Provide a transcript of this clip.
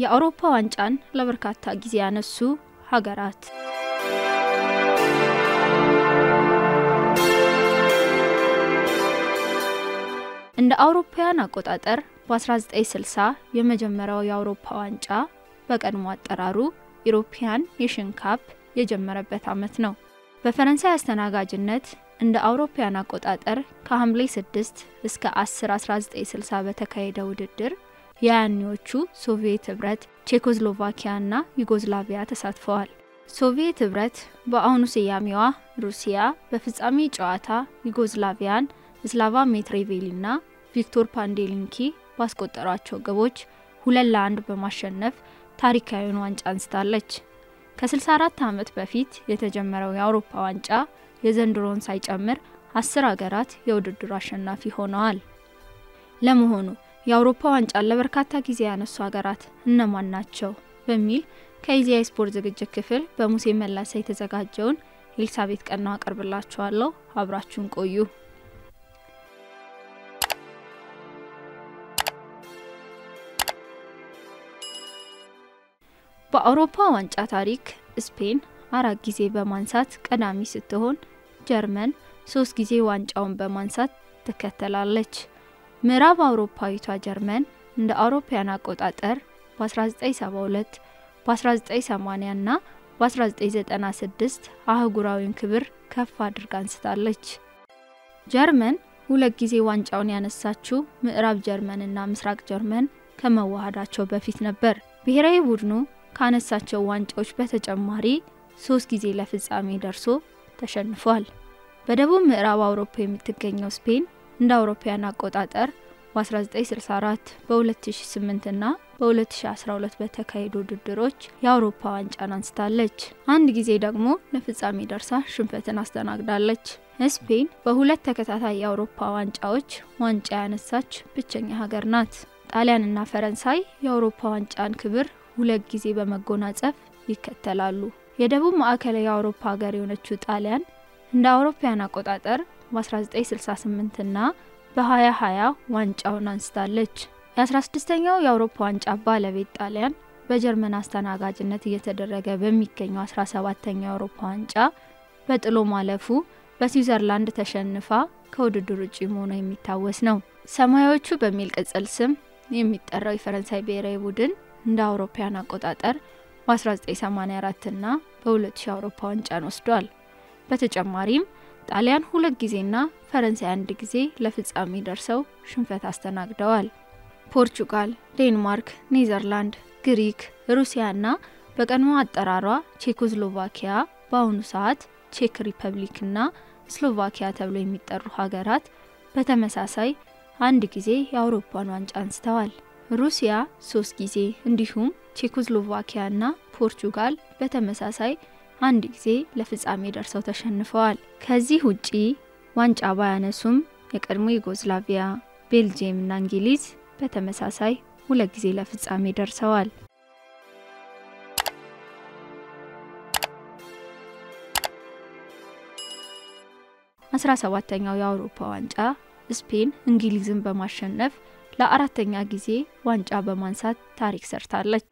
የአውሮፓ ዋንጫን ለበርካታ ጊዜ ያነሱ ሀገራት እንደ አውሮፓውያን አቆጣጠር በ1960 የመጀመሪያው የአውሮፓ ዋንጫ በቀድሞ አጠራሩ ኢሮፒያን ኔሽን ካፕ የጀመረበት ዓመት ነው። በፈረንሳይ አስተናጋጅነት እንደ አውሮፓውያን አቆጣጠር ከሐምሌ 6 እስከ 10 1960 በተካሄደ ውድድር የያኔዎቹ ሶቪየት ህብረት፣ ቼኮስሎቫኪያና ዩጎዝላቪያ ተሳትፈዋል። ሶቪየት ህብረት በአሁኑ ስያሜዋ ሩሲያ በፍጻሜ ጨዋታ ዩጎዝላቪያን ስላቫ ሜትሬቬሊና ቪክቶር ፓንዴሊንኪ ባስቆጠሯቸው ግቦች ሁለት ለአንድ በማሸነፍ ታሪካዊውን ዋንጫ አንስታለች። ከ64 ዓመት በፊት የተጀመረው የአውሮፓ ዋንጫ የዘንድሮውን ሳይጨምር አስር ሀገራት የውድድሩ አሸናፊ ሆነዋል። ለመሆኑ የአውሮፓ ዋንጫን ለበርካታ ጊዜ ያነሱ ሀገራት እነማን ናቸው? በሚል ከኢዜአ ስፖርት ዝግጅት ክፍል በሙሴ መላሳ የተዘጋጀውን ኤልሳቤት ቀናው አቀርብላችኋለሁ። አብራችሁን ቆዩ። በአውሮፓ ዋንጫ ታሪክ ስፔን አራት ጊዜ በማንሳት ቀዳሚ ስትሆን ጀርመን ሶስት ጊዜ ዋንጫውን በማንሳት ትከተላለች። ምዕራብ አውሮፓዊቷ ጀርመን እንደ አውሮፓያን አቆጣጠር በ1972 በ1980 እና በ1996 አህጉራዊን ክብር ከፍ አድርጋ አንስታለች። ጀርመን ሁለት ጊዜ ዋንጫውን ያነሳችው ምዕራብ ጀርመንና ምስራቅ ጀርመን ከመዋሃዳቸው በፊት ነበር። ብሔራዊ ቡድኑ ካነሳቸው ዋንጫዎች በተጨማሪ ሶስት ጊዜ ለፍጻሜ ደርሶ ተሸንፏል። በደቡብ ምዕራብ አውሮፓ የምትገኘው ስፔን እንደ አውሮፓያን አቆጣጠር በ1964 በ2008 እና በ2012 በተካሄዱ ውድድሮች የአውሮፓ ዋንጫን አንስታለች። አንድ ጊዜ ደግሞ ለፍጻሜ ደርሳ ሽንፈትን አስተናግዳለች። ስፔን በሁለት ተከታታይ የአውሮፓ ዋንጫዎች ዋንጫ ያነሳች ብቸኛ ሀገር ናት። ጣሊያንና ፈረንሳይ የአውሮፓ ዋንጫን ክብር ሁለት ጊዜ በመጎናጸፍ ይከተላሉ። የደቡብ ማዕከላዊ የአውሮፓ ሀገር የሆነችው ጣሊያን እንደ አውሮፓያን አቆጣጠር በ1968 እና በ2020 ዋንጫውን አንስታለች። የ16ኛው የአውሮፓ ዋንጫ ባለቤት ጣሊያን በጀርመን አስተናጋጅነት እየተደረገ በሚገኘው 17ኛው የአውሮፓ ዋንጫ በጥሎ ማለፉ በስዊዘርላንድ ተሸንፋ ከውድድር ውጭ መሆኗ የሚታወስ ነው። ሰማያዎቹ በሚል ቅጽል ስም የሚጠራው የፈረንሳይ ብሔራዊ ቡድን እንደ አውሮፓያን አቆጣጠር በ1984 እና በ2000 የአውሮፓ ዋንጫን ወስዷል። በተጨማሪም ጣሊያን ሁለት ጊዜና ፈረንሳይ አንድ ጊዜ ለፍጻሜ ደርሰው ሽንፈት አስተናግደዋል። ፖርቹጋል፣ ዴንማርክ፣ ኔዘርላንድ፣ ግሪክ፣ ሩሲያና በቀድሞ አጠራሯ ቼኮስሎቫኪያ በአሁኑ ሰዓት ቼክ ሪፐብሊክና ስሎቫኪያ ተብለው የሚጠሩ ሀገራት በተመሳሳይ አንድ ጊዜ የአውሮፓን ዋንጫ አንስተዋል። ሩሲያ ሶስት ጊዜ እንዲሁም ቼኮስሎቫኪያና ፖርቹጋል በተመሳሳይ አንድ ጊዜ ለፍጻሜ ደርሰው ተሸንፈዋል። ከዚህ ውጪ ዋንጫ ባያነሱም የቀድሞ ዩጎዝላቪያ፣ ቤልጅየም እና እንግሊዝ በተመሳሳይ ሁለት ጊዜ ለፍጻሜ ደርሰዋል። አስራ ሰባተኛው የአውሮፓ ዋንጫ ስፔን እንግሊዝን በማሸነፍ ለአራተኛ ጊዜ ዋንጫ በማንሳት ታሪክ ሰርታለች።